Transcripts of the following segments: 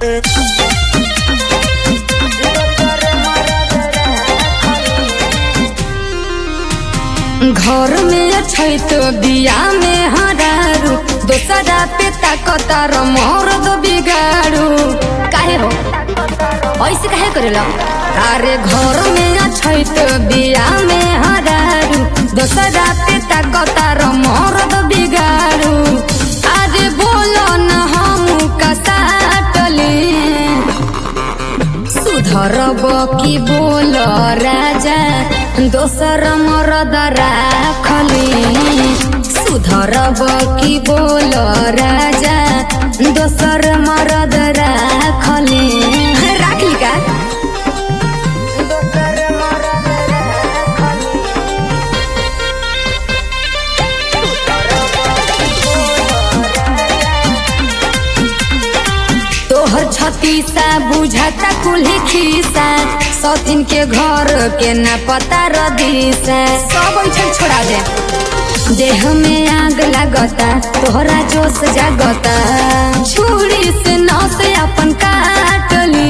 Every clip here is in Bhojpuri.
घर में छै तो बिया में हरारू दोसरा पे ताकतार मोर दो बिगाड़ू काहे हो ऐसे काहे करेला अरे घर में छै तो बिया में हरारू दोसरा पे ताकतार मोर दो बिगाड़ू अरे बोलो न हम कसाटली सुधरब कि बोल राजा दोसर मरद राखली सुधरब कि बोल राजा दोसर मरद राखली राखली का तोहर छतीसा बुझाता कुल्ही खीसा सौतीन के घर के न पता रदीसा सब ऐठन छोड़ा दे देह में आग लागता तोहरा जोश जागता छुरी से नस अपन काटली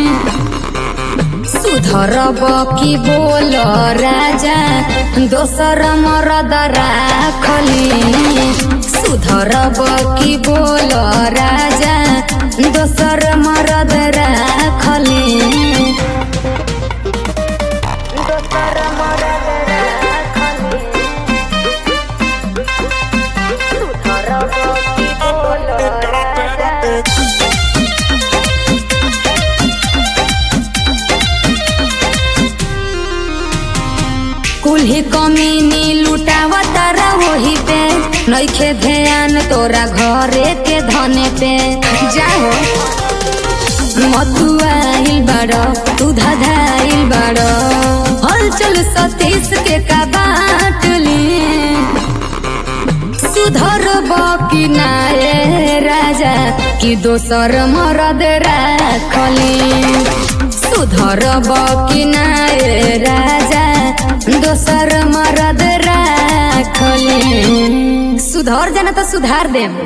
सुधरब कि बोल राजा दोसर मरद राखली सुधरब कि बोल राजा दोसर मरद राखली कुल्ही कमीनी लुटावत वही पे नइखे ध्यान तोरा घरे के धने पे जाहो मथुआइल बड़ तू धधाइल बड़ हलचल सतीश के का बाटली सुधर कि नाये राजा कि दोसर मरद राखली सुधर कि नाये राजा दोसर मरद राखली सुधर जाना तो सुधार देम